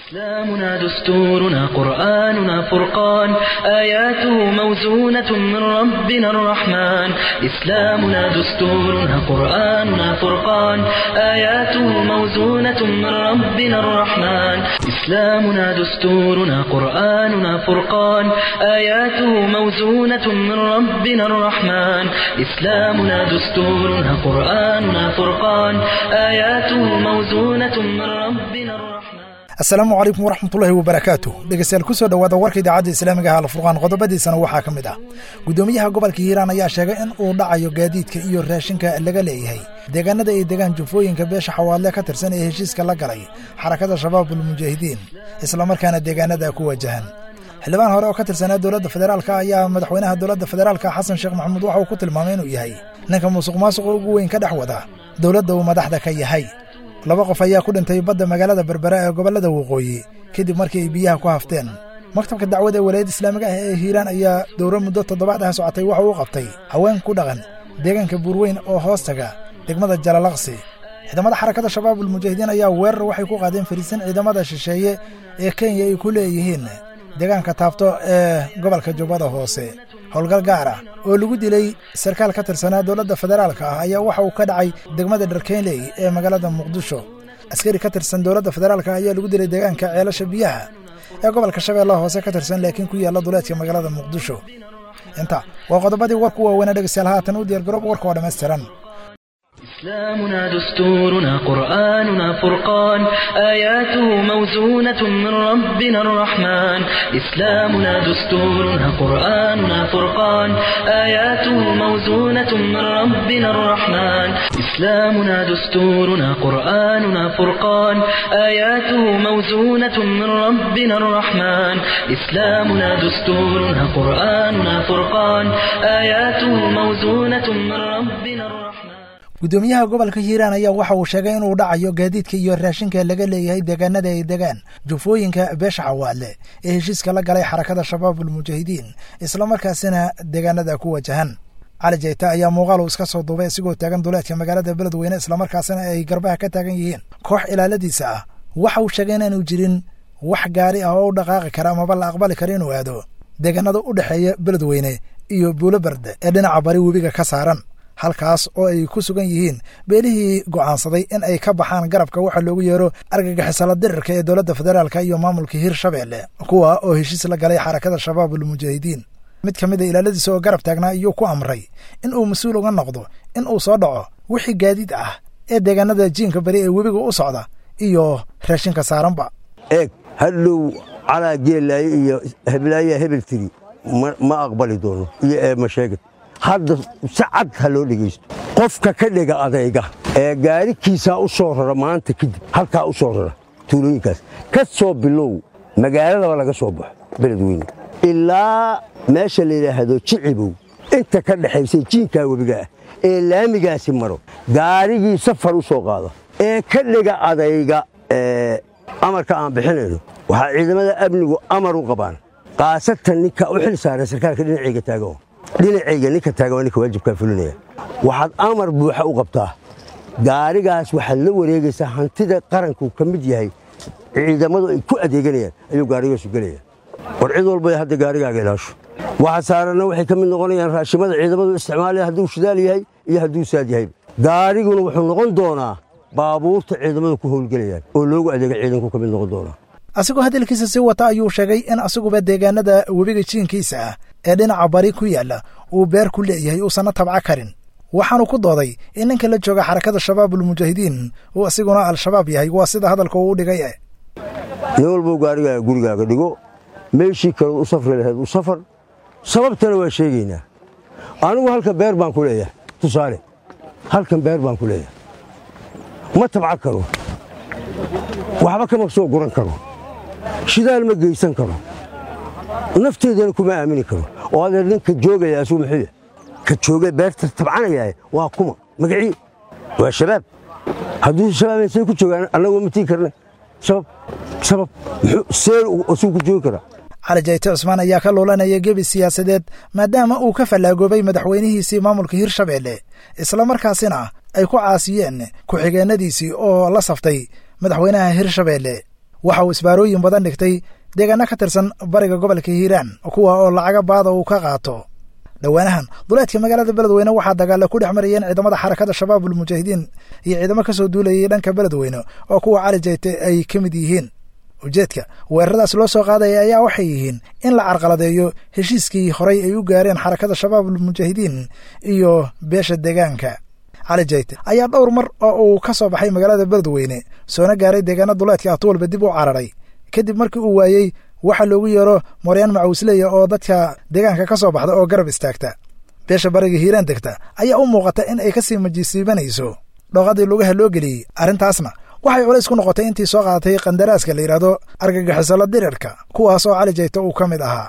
إسلامنا دستورنا قرآننا فرقان آياته موزونة من ربنا الرحمن إسلامنا دستورنا قرآننا فرقان آياته موزونة من ربنا الرحمن إسلامنا دستورنا قرآننا فرقان آياته موزونة من ربنا الرحمن إسلامنا دستورنا قرآننا فرقان آياته موزونة من ربنا الرحمن asalaamu calaykum waraxmatullaahi wabarakaatu dhegeystayaal ku soo dhowaada warka idaacadda islaamiga ah alfurqaan qodobadiisana waxaa ka mid ah guddoomiyaha gobolka hiiraan ayaa sheegay in uu dhacayo gaadiidka iyo raashinka laga leeyahay deegaanada ay degaan jufooyinka beesha xawaadle ka tirsan ee heshiiska la galay xarakada shabaabul mujaahidiin islamarkaana deegaanada ku wajahan xildhibaan hore oo ka tirsanaa dowladda federaalka ayaa madaxweynaha dowladda federaalka xasan sheekh maxamuud waxa uu ku tilmaamay inuu yahay ninka musuq maasuqa ugu weyn ka dhex wada dowladda uu madaxda ka yahay laba qof ayaa ku dhintay badda magaalada berbera ee gobollada waqooyi kadib markii ay biyaha ku hafteen maktabka dacwada ee walaayadda islaamiga ah ee hiiraan ayaa dowro muddo toddobaad ah socotay waxa uu qabtay haween ku dhaqan deegaanka buurweyn oo hoostaga degmada jalalaqsi ciidamada xarakada shabaabul mujaahidiin ayaa weerar waxay ku qaadeen fariisan ciidamada shisheeye ee kenya ay ku leeyihiin deegaanka taabto ee gobolka jubbada hoose howlgal gaar ah oo lagu dilay sarkaal ka tirsanaa dowladda federaalka ah ayaa waxa uu ka dhacay degmada dharkeynley ee magaalada muqdisho askari ka tirsan dowladda federaalka ayaa lagu dilay deegaanka ceelasha biyaha ee gobolka shabeellaha hoose ka tirsan laakiin ku yaalla duleedka magaalada muqdisho inta waa qodobadii warku waaweynaa dhegeystayaal haatan u diyaargaroob warka oo dhammaystiran إسلامنا دستورنا قرآننا فرقان آياته موزونة من ربنا الرحمن إسلامنا دستورنا قرآننا فرقان آياته موزونة من ربنا الرحمن إسلامنا دستورنا قرآننا فرقان آياته موزونة من ربنا الرحمن إسلامنا دستورنا قرآننا فرقان آياته موزونة من ربنا الرحمن guddoomiyaha gobolka hiiraan ayaa waxa uu sheegay inuu dhacayo gaadiidka iyo raashinka laga leeyahay deegaanada ay degaan jufooyinka beesha xawaadle ee heshiiska la galay xarakada shabaabul mujaahidiin islamarkaasina deegaanada ku wajahan cali jayta ayaa muuqaalu iska soo duubay isigoo taagan duleedka magaalada beledweyne islamarkaasina ay garbaha ka taagan yihiin koox ilaaladiisa ah waxa uu sheegay inaanu jirin wax gaari ah oo u dhaqaaqi kara amaba la aqbali kara inuu aado deegaanada u dhexeeya beledweyne iyo buulo berde ee dhinaca bari webiga ka saaran halkaas oo ay ku sugan yihiin beelihii go'aansaday in ay ka baxaan garabka waxa loogu yeero argagixisala dirirka ee dowladda federaalka iyo maamulka hirshabeelle kuwa oo heshiis la galay xarakada shabaabul mujaahidiin mid ka mid a ilaaladiisa oo garab taagnaa iyuu ku amray in uu mas-uul uga noqdo in uu soo dhaco wixii gaadiid ah ee deegaanada jiinka beri ee webiga u socda iyo raashinka saaranba eeg hadhow calaa geelaaye iyo heblaayaa hebel tiri ma aqbali doono iyo eema sheegad hadda si cad ha loo dhegaysto qofka ka dhega adayga ee gaarikiisaa u soo rara maanta kadib halkaa u soo rara tuulooyinkaas ka soo bilow magaaladaba laga soo baxo beledweyne ilaa meesha la yidhaahdo jicibow inta ka dhexaysay jiinkaa webiga ah ee laamigaasi maro gaarigii safar u soo qaada ee ka dhega adayga amarka aan bixinayno waxaa ciidamada amnigu amar u qabaan kaasatan ninka u xil saaran sarkaalka dhinacayga taagan dhinacayga ninka taagan waa ninka waajibkaa fulinaya waxaad amar buuxa u qabtaa gaarigaas waxaad la wareegaysaa hantida qaranku ka mid yahay ciidamadu ay ku adeeganayaan ayuu gaarigaasu gelaya war cid walba hadda gaarigaaga ilaasho waxa saaranna waxay ka mid noqonayaan raashimada ciidamadu isticmaalaya hadduu shidaal yahay iyo hadduu saad yahay gaariguna wuxuu noqon doonaa baabuurta ciidamadu ku howlgelayaan oo loogu adeega ciidanku ka mid noqon doonaa asigoo hadalkiisa sii wata ayuu sheegay in asiguba deegaanada webiga jiinkiisa ah ee dhinaca bari ku yaalla uu beer ku leeyahay uusanna tabca karin waxaanu ku dooday in ninka la jooga xarakada shabaabul mujaahidiin uu asiguna al-shabaab yahay waa sida hadalka uu u dhigay e nin walbow gaarigaaga gurigaaga dhigo meeshii kaleod u safri lahayd u safar sababtana waa sheegaynaa anigu halkan beer baan ku leeyahay tusaale halkan beer baan ku leeyahay ma tabca karo waxba kama soo guran karo shidaal ma geysan karo nafteedana kuma aamini karo oo adeer ninka joogaya asuu muxuu yahay ka jooga beerta tabcanaya waa kuma magacii waa shabaab hadduu shabaab say ku joogaan annagoo ma tii karna sabab sabab see asuu ku joogi karaa cali jayte cusmaan ayaa ka loolanaya gebi siyaasadeed maadaama uu ka fallaagoobay madaxweynihiisii maamulka hirshabeelle islamarkaasina ay ku caasiyeen ku-xigeenadiisii oo la saftay madaxweynaha hirshabeelle waxa uu isbaarooyin badan dhigtay deegaano ka tirsan bariga gobolka hiiraan kuwa oo lacaga baada uu ka qaato dhowaanahan duleedka magaalada beledweyne waxaa dagaalla ku dhex marayeen ciidamada xarakada shabaabul mujaahidiin iyo ciidamo ka soo duulayay dhanka beledweyne oo kuwa cali jayte ay ka mid yihiin ujeedka weeraradaas loo soo qaadaya ayaa waxay yihiin in la carqaladeeyo heshiiskii horay ay u gaareen xarakada shabaabul mujaahidiin iyo beesha deegaanka cali jayte ayaa dhowr mar oo uu ka soo baxay magaalada beledweyne soona gaaray deegaana duleedka atuwalba dib u cararay kadib markii uu waayey waxa loogu yeero moryaan macawisleya oo dadka deegaanka ka soo baxda oo garab istaagta beesha bariga hiiraan degta ayaa u muuqata in ay kasii majisiibanayso dhooqadii lugaha loo geliyey arrintaasna waxay culays ku noqotay intii soo qaadatay qandaraaska la yidhaahdo argagixisolo dirirka kuwaas oo cali jayte uu ka mid ahaa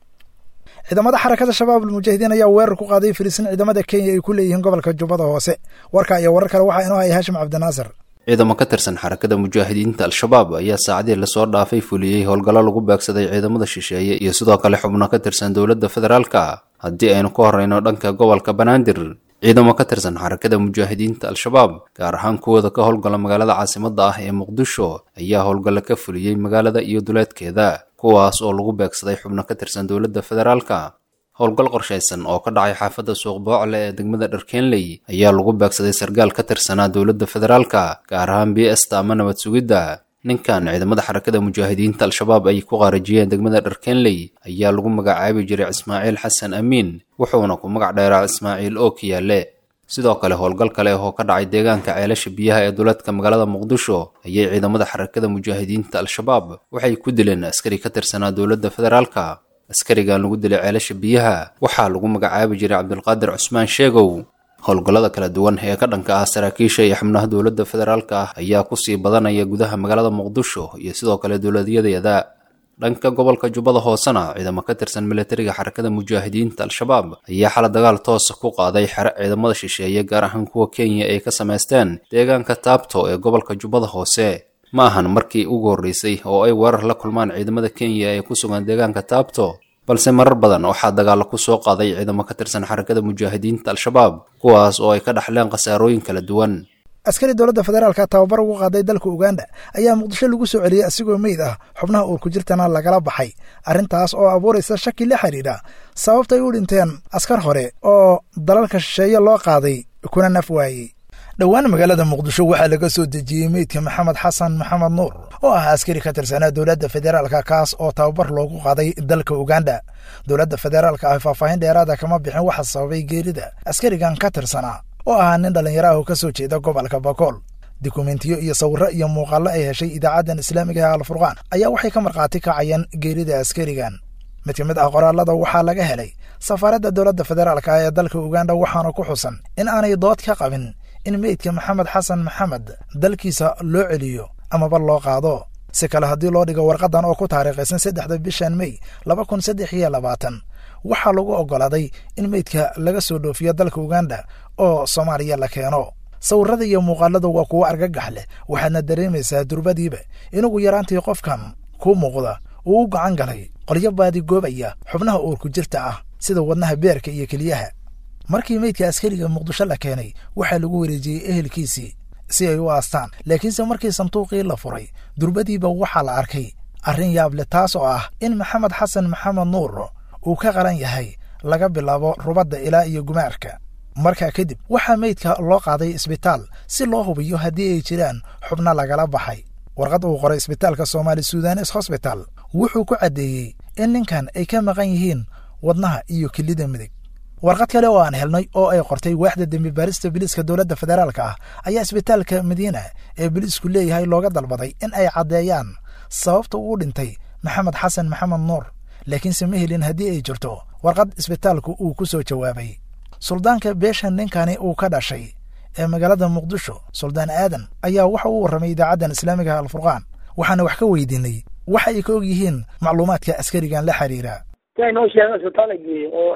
ciidamada xarakada shabaabul mujaahidiin ayaa weerar ku qaaday filisin ciidamada kenya ay ku leeyihiin gobolka jubbada hoose warka iyo warar kale waxaa inoo haya haashim cabdinaasir ciidamo ka tirsan xarakada mujaahidiinta al-shabaab ayaa saacadii lasoo dhaafay fuliyey howlgallo lagu beegsaday ciidamada shisheeye iyo sidoo kale xubno ka tirsan dowladda federaalka haddii aynu ka horreyno dhanka gobolka banaadir ciidamo ka tirsan xarakada mujaahidiinta al-shabaab gaar ahaan kuwooda ka howlgala magaalada caasimadda ah ee muqdisho ayaa howlgallo ka fuliyey magaalada iyo duleedkeeda kuwaas oo lagu beegsaday xubno ka tirsan dowladda federaalka howlgal qorshaysan oo ka dhacay xaafadda suuq boocle ee degmada dharkeenley ayaa lagu beegsaday sargaal ka tirsanaa dowladda federaalka gaar ahaan b sta ama nabad sugidda ninkan ciidamada xarakada mujaahidiinta al-shabaab ay ku qaarajiyeen degmada dharkeenley ayaa lagu magacaabi jiray ismaaciil xasan amiin wuxuuna ku magac dheeraa ismaaciil oo kiyaale sidoo kale howlgal kale oo ka dhacay deegaanka ceelasha biyaha ee duleedka magaalada muqdisho ayay ciidamada xarakada mujaahidiinta al-shabaab waxay ku dileen askari ka tirsanaa dowladda federaalka askarigan lagu dilay ceelasha biyaha waxaa lagu magacaabi jiray cabdulqaadir cusmaan sheegow howlgallada kala duwan ee ka dhanka ah saraakiisha iyo xubnaha dowladda federaalka ah ayaa kusii badanaya gudaha magaalada muqdisho iyo sidoo kale dowladyadeeda dhanka gobolka jubbada hoosena ciidamo ka tirsan militariga xarakada mujaahidiinta al-shabaab ayaa xala dagaal toosa ku qaaday xere ciidamada shisheeye gaar ahaan kuwa kenya ay ka samaysteen deegaanka taabto ee gobolka jubbada hoose ma ahan markii ugu horreysay oo ay weerar la kulmaan ciidamada kenya ee ku sugan deegaanka taabto balse marar badan waxaa dagaallo ku soo qaaday ciidamo ka tirsan xarakada mujaahidiinta al-shabaab kuwaas oo ay ka dhaxleen khasaarooyin kala duwan askari dowladda federaalka tababar ugu qaaday dalka uganda ayaa muqdisho lagu soo celiyey asigoo meyd ah xubnaha uur ku jirtana lagala baxay arrintaas oo abuuraysa shaki la xidhiidha sababtay u dhinteen askar hore oo dalalka shisheeye loo qaaday kuna naf waayey dhowaan magaalada muqdisho waxaa laga soo dejiyey meydka maxamed xasan maxamed nuur oo ah askari ka tirsanaa dowladda federaalka kaas oo tababar loogu qaaday dalka uganda dowladda federaalka ah faahfaahin dheeraada kama bixin waxa sababay geerida askarigan ka tirsanaa oo ahaa nin dhallinyaro ah oo ka soo jeeda gobolka bakool dukumentiyo iyo sawirro iyo muuqaallo ay heshay idaacaddan islaamiga ee alfurqaan ayaa waxay ka markhaati kacayeen geerida askarigan mid ka mid ah qoraalada waxaa laga helay safaaradda dowladda federaalka ah ee dalka uganda waxaana ku xusan in aanay dood ka qabin in meydka maxamed xasan maxamed dalkiisa loo celiyo amaba loo qaado si kale haddii loo dhigo warqadan oo ku taariikhaysan saddexda bishan mey laba kun saddex iyo labaatan waxaa lagu oggolaaday in meydka laga soo dhoofiyo dalka uganda oo soomaaliya la keeno sawirrada iyo muuqaalada waa kuwo argagax leh waxaadna dareemaysaa durbadiiba inugu yaraantii qofkan kuu muuqda uu u gacan galay qolyo baadigoobaya xubnaha uurku jirta ah sida wadnaha beerka iyo keliyaha markii meydka askariga muqdisho la keenay waxaa lagu wareejiyey ehelkiisii si ay u aastaan laakiinse markii sanduuqii la furay durbadiiba waxaa la arkay arrin yaab leh taas oo ah in maxamed xasan maxamed nuur uu ka qalan yahay laga bilaabo rubadda ilaa iyo gumaarka markaa kadib waxaa meydka loo qaaday isbitaal si loo hubiyo haddii ay jiraan xubno lagala baxay warqad uu qoray isbitaalka soomaali sudanes hosbital wuxuu ku caddeeyey in ninkan ay ka maqan yihiin wadnaha iyo kelida midig warqad kale oo aan helnay oo ay qortay waaxda dembi baarista biliiska dowladda federaalka ah ayaa isbitaalka madiina ee biliisku leeyahay looga dalbaday in ay caddeeyaan sababta uu dhintay maxamed xasan maxamed nuur laakiinse ma helin haddii ay jirto warqad isbitaalku uu ku soo jawaabay suldaanka beesha ninkani uu ka dhashay ee magaalada muqdisho suldaan aadan ayaa waxa uu warramay idaacaddan islaamiga alfurqaan waxaana wax ka weydiinay waxa ay ka og yihiin macluumaadka askarigan la xiriira noo sheegen isbitaal geeye oo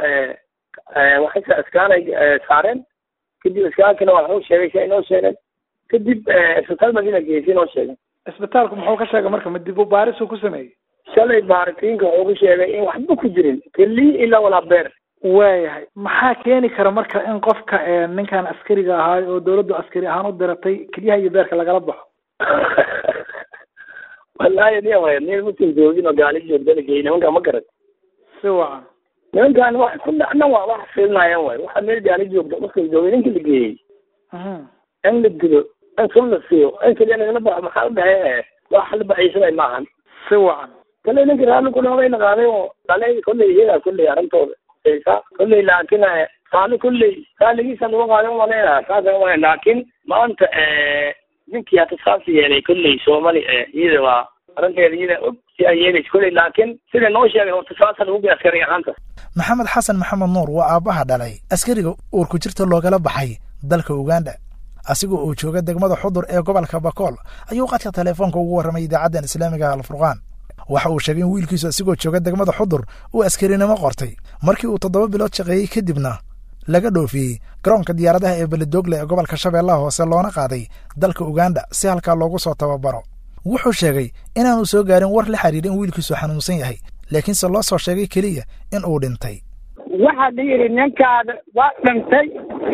waxay iskaalay saareen kadib iskaalkina waa waxuu sheegay si ay noo sheegeen kadib isbitaal madiina geeyey si noo sheegeen isbitaalku muxuu ka sheegay marka ma dib u baarisuu ku sameeyey shalay baaritiinka wuxuu ku sheegay in waxba ku jirin keli ilaa walaa beer waayahay maxaa keeni kara marka in qofka ninkan askariga ahaay oo dowladdu askari ahaan u diratay kelyaha iyo beerka lagala baxo wallaahi nin way nin muslim joogin oo gaali joogdana geey nimanka ma garat si wacan nimankan wax ku dhacna waa wax fiilinayaan waay waxa meel gaali joogda muslim joogin ninka la geeyey Mhm. in la dilo in sun la siiyo in kaliya lagala baxo maxaa u dhahay wax la baxaysanay maahan si wacan kale ninka raalli ku noqday naqaaday oo dhalay kolley iyagaa kolley arrintooda sa kolley laakiin saali kolley saaligiisa lagu qaadan maleyna saasa waa laakiin maanta ninkii hata saas yeelay kolley soomali iyada waa arrinteeda iyada og si ay yeelaysa kolley laakiin sida noo sheegay horta saasa lagu gay askari ahaanta maxamed xasan maxamed nuur waa aabbaha dhalay askariga uurku jirta loogala baxay dalka uganda asigoo uu jooga degmada xudur ee gobolka bakool ayuu qadka teleefoonka ugu warramay idaacaddan islaamiga alfurqaan waxa uu sheegay in wiilkiisu asigoo jooga degmada xudur uu askarinimo qortay markii uu toddoba bilood shaqeeyey kadibna laga dhoofiyey garoonka diyaaradaha ee beledoogle ee gobolka shabeellaha hoose loona qaaday dalka uganda si halkaa loogu soo tababaro wuxuu sheegay inaanu soo gaarin war la xiriira in wiilkiisu xanuunsan yahay laakiinse loo soo sheegay keliya in uu dhintay waxaa la yidhi ninkaada waa dhintay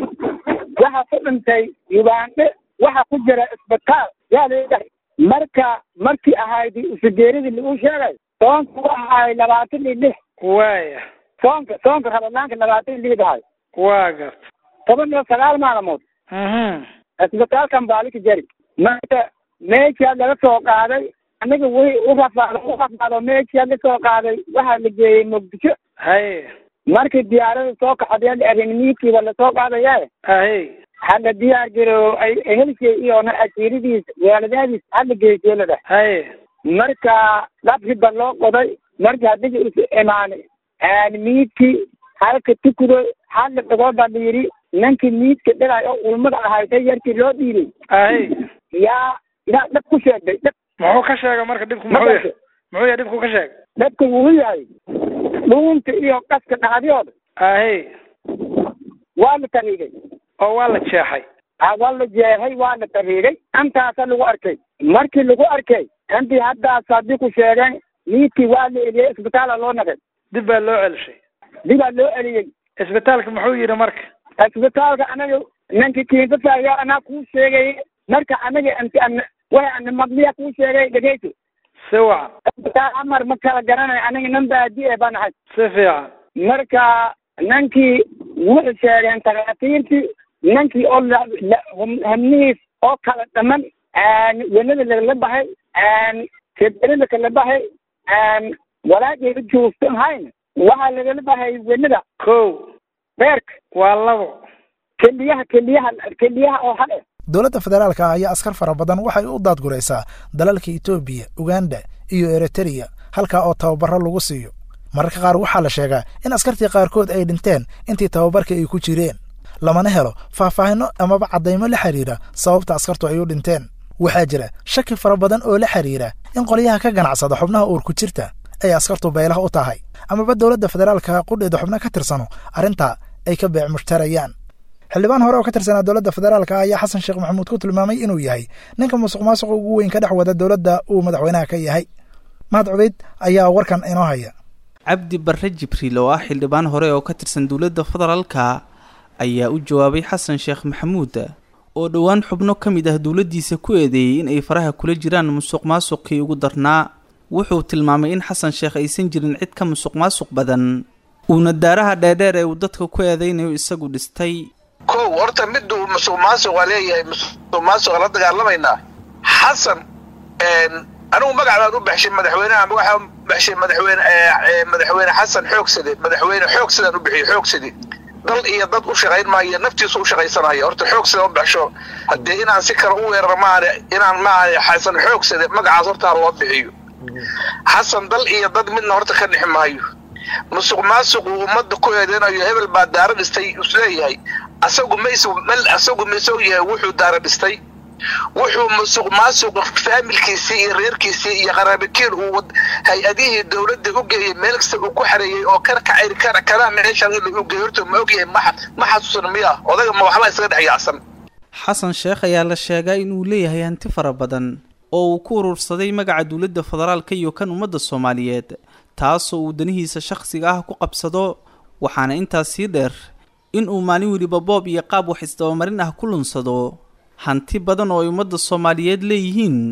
waxa ku dhintay ugandhe waxa ku jira isbitaal yaa leedahay marka markii ahayd usugeeridii lagu sheegay soonka wa ahay labaatan iyo lix waaya soonka soonka rabadaanka labaatan iyo lix ahay waa garta toban iyo sagaal maalmood Mhm. isbitaalkan baalika jari marka meeshaa laga soo qaaday aniga way u rafaado u rafaado meeshaa la soo qaaday waxaa la geeyey muqdisho haye markii diyaarada soo kaxadee arrinimiidkiiba lasoo qaadaya haye hala diyaar garo ay ehelkay iyona asiiradiis waaladaadiis hala geejeelada haye marka dhabkiba loo qoday marka hadiga is imaanay miidkii halka tukudo hala dhagoo baa la yidhi ninkii miidka dhigay oo ulmada ahayd yarkii loo dhiibay haye yaa yaa dhab ku sheegay dhab muxuu ka sheegay marka dhibku muxuu yahay muxuu yahay dhibku ka sheegay dhabka wuu yahay dhuunta iyo qaska dhacdiyooda haye waa la tariigay oo waa la jeexay Ah, waa la jeexay waa la tariigay intaasa lagu arkay markii lagu arkay intii haddaas haddii ku sheegeen miidkii waa la eliyey isbitaala loo naqay dib baa loo celishay dibaa loo eliyey isbitaalka muxuu yidhi marka isbitaalka anaga ninki kiinsasayo anaa kuu sheegay marka anaga inti an way ana maqliya kuu sheegay dhegeyso si wacan isbitaal amar ma kala garanayo aniga nin baadi e baan ahay si fiican marka ninkii wuxuu sheegeen takhaatiirtii ninkii oo la- la- hum- hamnihiis oo kala dhaman wenada lagala baxay keberida kala baxay walaageeda joogsan hayn waxaa lagala baxay wenada kow beerka waa labo keliyaha keliyaha keliyaha oo hale dowladda federaalka ah ayaa askar fara badan waxay u daadguraysaa dalalka etoobiya uganda iyo eritreya halkaa oo tababaro lagu siiyo mararka qaar waxaa la sheegaa in askartii qaarkood ay dhinteen intii tababarka ay ku jireen lamana helo faahfaahinno amaba caddaymo la xidhiira sababta askartu ay u dhinteen waxaa jira shaki fara badan oo la xidhiira in qolyaha ka ganacsada xubnaha uurku jirta ay askartu beelaha u tahay amaba dowladda federaalka qudheeda xubno ka tirsano arrintaa ay ka beec mushtarayaan xildhibaan hore oo ka tirsanaa dowladda federaalka ayaa xasan sheekh maxamuud ku tilmaamay inuu yahay ninka musuq maasuqa ugu weyn ka dhex wada dowladda uu madaxweynaha ka yahay mahad cubeyd ayaa warkan inoo haya cabdi barre jibriil oo ah xildhibaan hore oo ka tirsan dowladda federaalka ayaa u jawaabay xasan sheekh maxamuud oo dhowaan xubno ka mid ah dowladdiisa ku eedeeyey in ay faraha kula jiraan musuq maasuqii ugu darnaa wuxuu tilmaamay in xasan sheekh aysan jirin cid ka musuq maasuq badan uuna daaraha dheerdheer ee uu dadka ku eedeynayo isagu dhistay kow horta miduu musuq maasuq waa leeyahay musuq maasuqa la dagaalamaynaa xasan anigu magac baan u baxshay madaxweynaha waxaa baxshay madaxweyne madaxweyne xasan xoogsade madaxweyne xoogsadaan u bixiyey xoogsade dal iyo dad u shaqayn maayo naftiisu u shaqaysanaya horta xoogsada u baxsho haddee inaan si kale u weeraro maane inaan maane xasan xoogsade magacaas horta ha loo bixiyo xasan dal iyo dad midna horta ka dhixi maayo musuq maasuq uu ummadda ku eedeynayo hebel baa daara dhistay isleeyahay asagu mays asagu maisog yahay wuxuu daara dhistay wuxuu musuq maasuq faamilkiisii iyo reerkiisii iyo qaraabakiil uu hay-adihii dowladda u geeyey meel kasta uu ku xareeyey oo kan kacayr kana kana meeshaan in u geeyey horta ma ogyahay ma ma xasuusan miya odaga ma waxba isaga dhex yaacsan xasan sheekh ayaa la sheegaa inuu leeyahay hanti fara badan oo uu ku urursaday magaca dowladda federaalka iyo kan ummadda soomaaliyeed taasoo uu danihiisa shakhsiga ah ku qabsado waxaana intaas sii dheer in uu maalin weliba boob iyo qaab wax isdabamarin ah ku lunsado hanti badan oo ay ummadda soomaaliyeed leeyihiin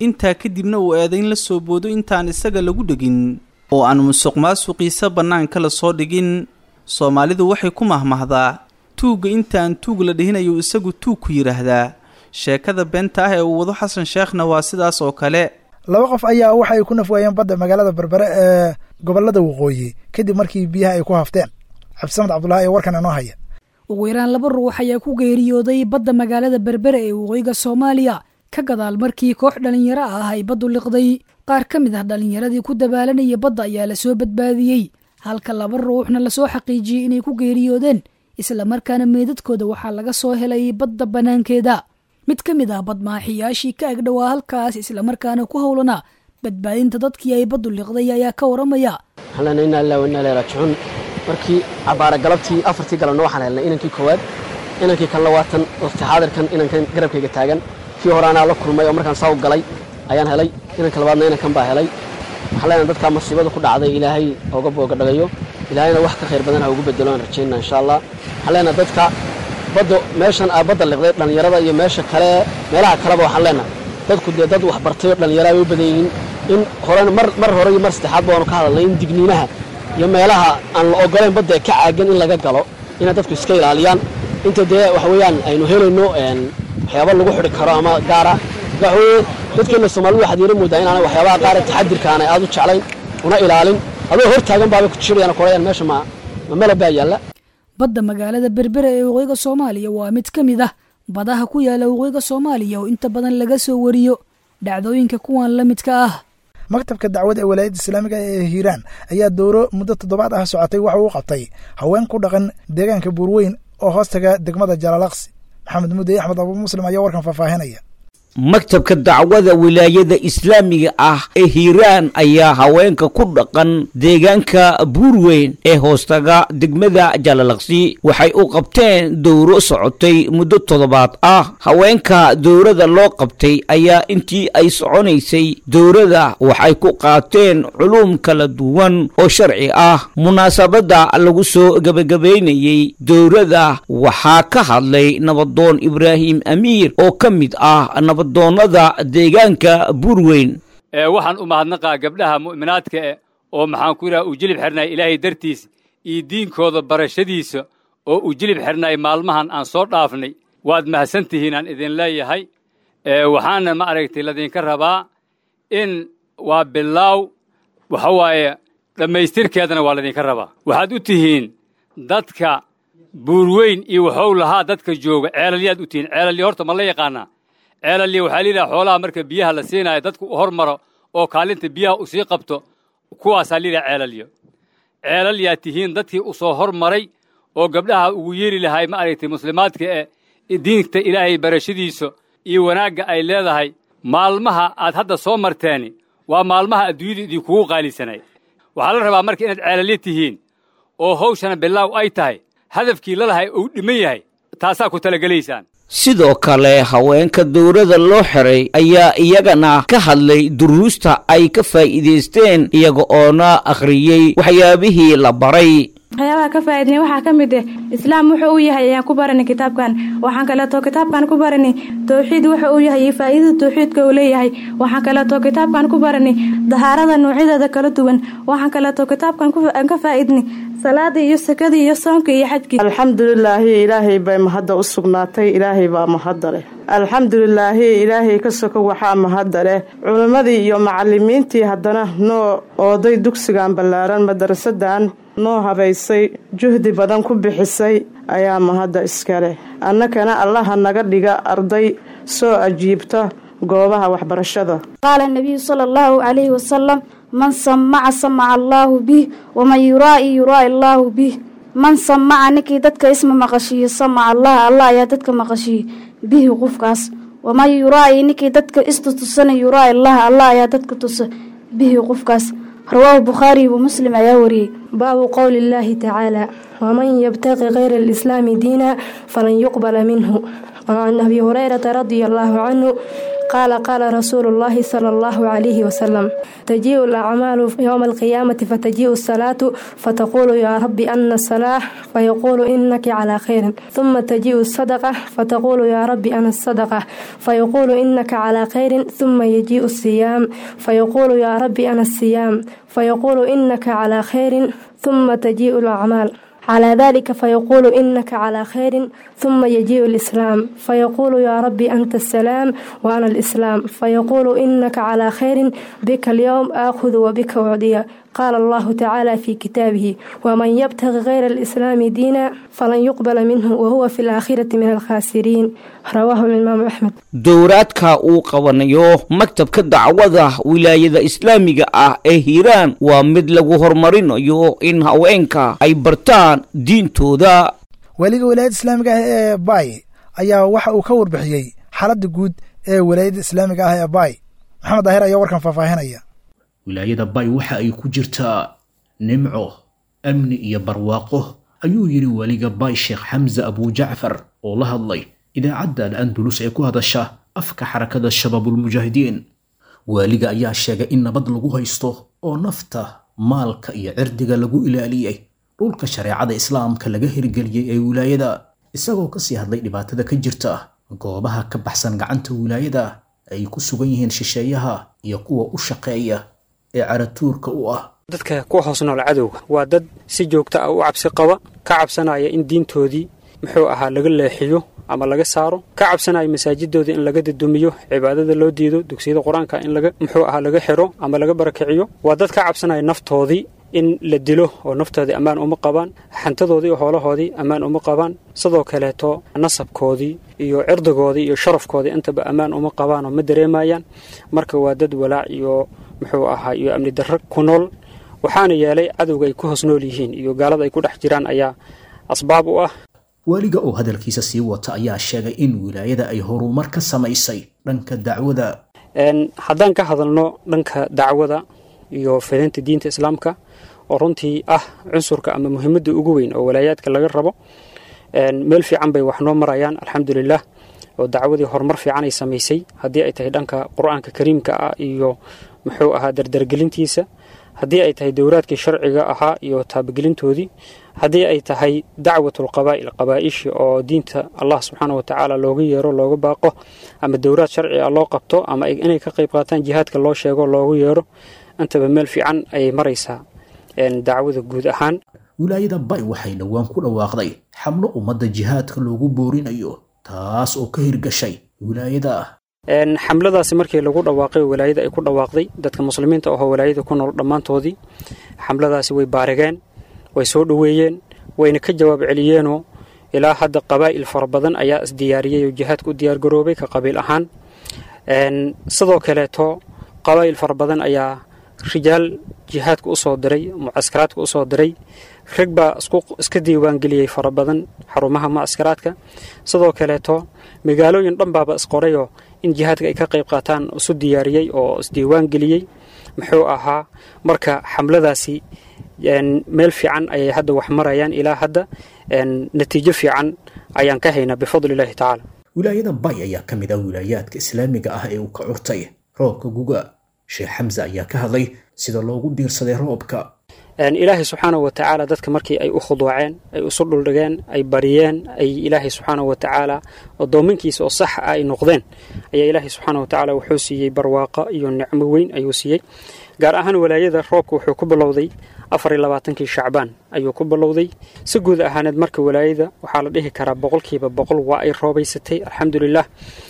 intaa kadibna uu eedayn la soo boodo intaan isaga lagu dhegin oo aan musuq maasuqiisa bannaanka la soo dhigin soomaalidu waxay ku mahmahdaa tuugga intaan tuug la dhihinayu isagu tuug ku yidhaahdaa sheekada beenta ah ee uu wado xasan sheekhna waa sidaas oo kale laba qof ayaa waxa ay ku nafwaayeen badda magaalada berbere ee gobollada waqooyi kadib markii biyaha ay ku hafteen cabdisamed cabdulahi ee warkan inoo haya ugu yaraan laba ruux ayaa ku geeriyooday badda magaalada berbere ee waqooyiga soomaaliya ka gadaal markii koox dhallinyaro ah ay baddu liqday qaar ka mid ah dhallinyaradii ku dabaalanaya badda ayaa lasoo badbaadiyey halka laba ruuxna lasoo xaqiijiyey inay ku geeriyoodeen islamarkaana meedadkooda waxaa laga soo helay badda bannaankeeda mid ka mid ah badmaaxiyaashii ka agdhowaa halkaas islamarkaana ku howlanaa badbaadinta dadkii ay baddu liqday ayaa ka waramaya halana inaa ilaa wanaa ilaa raajicuun markii cabaara galabtii afartii galabna waxaan helnay inankii koowaad inankii kalena waa tan waqti xaadirkan inankan garabkayga taagan kii hore anaa la kulmay oo markaan saa u galay ayaan helay inanka labaadna inankan baa helay waxaan leenahay dadkaa masiibada ku dhacday ilaahay ooga booga dhagayo ilaahayna wax ka khayr badan ha ugu bedelo aan rajaynaa insha allah waxaan leenahay dadka badda meeshan aa badda liqday dhallinyarada iyo meesha kale meelaha kaleba waxaan leenahay dadku dee dad wax bartay oo dhallinyaro ay u badan yihiin in horena mar mar hore iyo mar saddexaad baanu ka hadalnay in digniinaha iyo meelaha aan la ogolayn badda ee ka caagan in laga galo inay dadku iska ilaaliyaan inta dee waxa weeyaan aynu helayno waxyaaba lagu xidhi karo ama gaara waxa weeye dadkeena soomaalida waxaad yara moodaa inaanay waxyaabaha qaar ee taxadirka aanay aad u jeclayn una ilaalin adoo hor taagan baabay ku jirayaan korayaan meesha ma ma mala baa yaalla badda magaalada berbere ee waqooyiga soomaaliya waa mid ka mid ah badaha ku yaala waqooyiga soomaaliya oo inta badan laga soo wariyo dhacdooyinka kuwan la midka ah maktabka dacwada ee walaayadda islaamiga ee hiiraan ayaa dowro muddo toddobaad ah socotay waxa uu qabtay haween ku dhaqan deegaanka buurweyn oo hoostaga degmada jalaalaqsi maxamed mudey axmed abu muslim ayaa warkan faahfaahinaya maktabka dacwada wilaayada islaamiga ah ee hiiraan ayaa haweenka ku dhaqan deegaanka buurweyn ee hoostaga degmada jalalaqsi waxay u qabteen dowro socotay muddo toddobaad ah haweenka dowrada loo qabtay ayaa intii ay soconaysay dowrada waxay ku qaateen culuum kala duwan oo sharci ah munaasabadda lagu soo gebagabaynayey dowrada waxaa ka hadlay nabadoon ibraahim amiir oo ka mid ah doonada deegaanka buurweyn ee waxaan u mahadnaqaa gabdhaha mu'minaadka eh oo maxaan ku yidhaha u jilib xidhnay ilaahay dartiis iyo diinkooda barashadiisa oo u jilib xidhnay maalmahan aan soo dhaafnay waad mahadsan tihiin aan idin leeyahay waxaana ma aragtay ladinka rabaa in waa bilaaw waxa waaye dhammaystirkeedana waa ladinka rabaa waxaad u tihiin dadka buurweyn iyo waxow lahaa dadka jooga ceelalyaad u tihiin ceelalya horta ma la yaqaanaa ceelalya waxaa layidhaha xoolaha marka biyaha la siinaayo dadku u hormaro oo kaalinta biyaha u sii qabto kuwaasaa layidhaha ceelalyo ceelalyaa tihiin dadkii u soo hormaray oo gabdhaha ugu yeeri lahay ma aragtay muslimaadka ee diinta ilaahay barashadiisa iyo wanaagga ay leedahay maalmaha aad hadda soo marteeni waa maalmaha adduunyada idinkugu qaalisanay waxaa la rabaa marka inaad ceelalyo tihiin oo hawshana bilaaw ay tahay hadafkii lalahay uu dhiman yahay taasaa ku talagelaysaan sidoo kale haweenka dowrada loo xiray ayaa iyagana ka hadlay duruusta ay ka faa'iidaysteen iyaga oona akhriyey waxyaabihii la baray waxyaabaha ka faa'iidnay waxaa ka mid ah islaam wuxuu u yahay ayaan ku baranay kitaabkan waxaan kaleeto kitaabkan ku baranay towxiid wuxuu u yahay iyo faa'iidada towxiidka uu leeyahay waxaan kaleeto kitaabkan ku baranay dahaarada noocyadeeda kala duwan waxaan kaleeto kitaabkan ka faa'iidnay salaadii iyo sakadii iyo soomkii iyo xajkii alxamdulilaahi ilaahay bay mahadda u sugnaatay ilaahay baa mahadda leh alxamdulilaahi ilaahay ka soko waxaa mahadda leh culimmadii iyo macalimiintii haddana noo ooday dugsigan ballaaran madarasadan noo habaysay juhdi badan ku bixisay ayaa mahadda iska leh annakana allaha naga dhiga arday soo ajiibta goobaha waxbarashada qaala nabiyu sala allahu calayhi wasalam man samaca samaca allaahu bih waman yuraa'i yuraa'i allaahu bih man samaca ninkii dadka isma maqashiiyo samaca allah allah ayaa dadka maqashiiye bihi qofkaas waman yuraa'i ninkii dadka istutusana yuraa'i allah allah ayaa dadka tusa bihi qofkaas rawaahu bukhaari wa muslim ayaa wariyey baabu qowli illaahi tacaala waman yabtaqi kayra alislaami diina falan yuqbala minhu can abi hurayrata radia allaahu canhu قال قال رسول الله صلى الله عليه وسلم تجيء الأعمال يوم القيامة فتجيء الصلاة فتقول يا رب أن الصلاة فيقول إنك على خير ثم تجيء الصدقة فتقول يا رب أنا الصدقة فيقول إنك على خير ثم يجيء الصيام فيقول يا رب أنا الصيام فيقول إنك على خير ثم تجيء الأعمال على ذلك فيقول إنك على خير ثم يجيء الإسلام فيقول يا ربي أنت السلام وأنا الإسلام فيقول إنك على خير بك اليوم آخذ وبك أعدي قال الله تعالى في كتابه ومن يبتغ غير الإسلام دينا فلن يقبل منه وهو في الآخرة من الخاسرين رواه الإمام أحمد dowraadka uu qabanayo maktabka dacwada wilaayada islaamiga ah ee hiiraan waa mid lagu horumarinayo in haweenka ay bartaan diintooda waaliga wilaayadda islaamiga ah ee baay ayaa waxa uu ka warbixiyey xaaladda guud ee wilaayadda islaamiga ah ee baay maxamed daahir ayaa warkan faahfaahinaya wilaayada bay waxa ay ku jirtaa nimco amni iyo barwaaqo ayuu yidhi weliga bay sheekh xamse abujacfar oo la hadlay idaacadda al-andulus ee ku hadasha afka xarakada shabaabulmujaahidiin waaliga ayaa sheegay in nabad lagu haysto oo nafta maalka iyo cirdiga lagu ilaaliyey dhulka shareecada islaamka laga hirgeliyey ee wilaayada isagoo kasii hadlay dhibaatada ka jirta goobaha ka baxsan gacanta wilaayada ay ku sugan yihiin shisheeyaha iyo kuwa u shaqeeya ee caratuurka u ah dadka ku hoos nool cadowga waa dad si joogta ah u cabsi qaba ka cabsanaya in diintoodii muxuu ahaa laga leexiyo ama laga saaro ka cabsanaya masaajidooda in laga dadumiyo cibaadada loo diido dugsiyada qur-aanka in laga muxuu ahaa laga xiro ama laga barakiciyo waa dad ka cabsanaya naftoodii in la dilo oo naftoodii ammaan uma qabaan xantadoodii iyo hoolahoodii ammaan uma qabaan sidoo kaleeto nasabkoodii iyo cirdigoodii iyo sharafkoodii intaba ammaan uma qabaan oo ma dareemayaan marka waa dad walaac iyo muxuu ahaa iyo amni darro ku nool waxaana yeelay cadowga ay ku hoos nool yihiin iyo gaalada ay ku dhex jiraan ayaa asbaab u ah waaliga oo hadalkiisa sii wata ayaa sheegay in wilaayada ay horumar ka samaysay dhanka dacwada haddaan ka hadalno dhanka dacwada iyo fidinta diinta islaamka oo runtii ah cunsurka ama muhiimadda ugu weyn oo walaayaadka laga rabo meel fiican bay wax noo marayaan alxamdulilah oo dacwadii horumar fiican ay samaysay haddii ay tahay dhanka qur-aanka kariimka ah iyo muxuu ahaa dardargelintiisa haddii ay tahay dowraadkii sharciga ahaa iyo taabagelintoodii haddii ay tahay dacwatulqabaa'il qabaa'ishi oo diinta allah subxaana wa tacaala looga yeero looga baaqo ama dowraad sharci ah loo qabto ama inay ka qayb qaataan jihaadka loo sheego loogu yeero intaba meel fiican ayay maraysaa dacwada guud ahaan wilaayada bay waxay dhowaan ku dhawaaqday xamlo ummadda jihaadka loogu boorinayo taas oo ka hirgashay wilaayada xamladaasi markii lagu dhawaaqay walaayada ay ku dhawaaqday dadka muslimiinta ahoo walaayada ku nool dhammaantoodii xamladaasi way baarigeen way soo dhoweeyeen wayna ka jawaab celiyeenoo ilaa hadda qabaa'il fara badan ayaa isdiyaariyey oo jihaadka u diyaargaroobay ka qabiil ahaan sidoo kaleeto qabaa'il fara badan ayaa rijaal jihaadka u soo diray mucaskaraadka u soo diray rag baa iska diiwaangeliyey fara badan xarumaha mucaskaraadka sidoo kaleeto magaalooyin dhan baaba isqorayoo in jihaadka ay ka qayb qaataan isu diyaariyey oo isdiiwaan geliyey muxuu ahaa marka xamladaasi meel fiican ayay hadda wax marayaan ilaa hadda natiijo fiican ayaan ka haynaa bifadli illaahi tacaala wilaayada bay ayaa ka mid ah wilaayaadka islaamiga ah ee uu ka curtay roobka guga sheekh xamse ayaa ka hadlay sida loogu diirsaday roobka ilaahay subxaanahu wa tacaala dadka markii ay u khuduuceen ay isu dhuldhigeen ay bariyeen ay ilaahay subxaanahu wa tacaala addoominkiisa oo sax ah ay noqdeen ayaa ilaahay subxaanahu wa tacaala wuxuu siiyey barwaaqo iyo nicmo weyn ayuu siiyey gaar ahaan walaayada roobka wuxuu ku bilowday afar iyo labaatankii shacbaan ayuu ku bilowday si guud ahaaneed marka walaayada waxaa la dhihi karaa boqolkiiba boqol waa ay roobaysatay alxamdulilah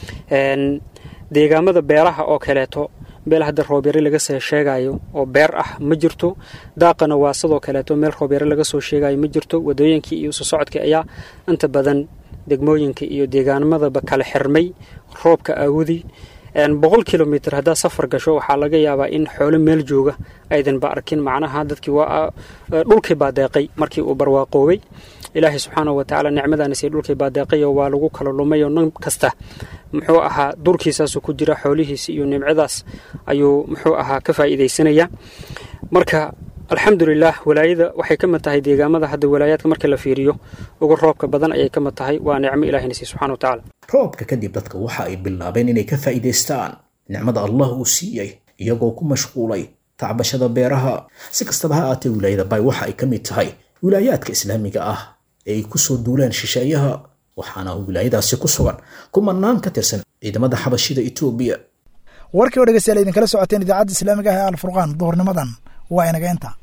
deegaamada beeraha oo kaleeto meel hadda roobyare laga soo sheegayo oo beer ah ma jirto daaqana waa sidoo kaleeto meel roobyare laga soo sheegayo ma jirto wadooyinkii iyo isu socodkii ayaa inta badan degmooyinka iyo deegaanamadaba kala xirmay roobka aawudi boqol kilomitr haddaad safar gasho waxaa laga yaabaa in xoolo meel jooga aydanba arkin macnaha dadkii waa dhulkii baa deeqay markii uu barwaaqoobay ilaahay subxaanahu wa tacaala nicmadaanise dhulkii baa deeqayo waa lagu kala lumay oo nin kasta muxuu ahaa durkiisaasuu ku jira xoolihiisi iyo nimcadaas ayuu muxuu ahaa ka faa'iidaysanaya marka alxamdulilah walaayada waxay ka mid tahay deegaamada hadda walaayaadka marka la fiiriyo ugu roobka badan ayay ka mid tahay waa nicmo ilahina siiy subxana wa tacaala roobka kadib dadka waxa ay bilaabeen inay ka faa'iidaystaan nicmada allah uu siiyey iyagoo ku mashquulay tacbashada beeraha si kastaba ha aatee wilaayada bay waxa ay ka mid tahay wilaayaadka islaamiga ah ee ay kusoo duulaan shisheeyaha waxaana wilaayadaasi ku sugan kumanaan ka tirsan ciidamada xabashida etoobiya warkii oo dhegeystayaal idinkala socoteen idaacadda islaamiga ah ee alfurqaan duhurnimadan waa inaga inta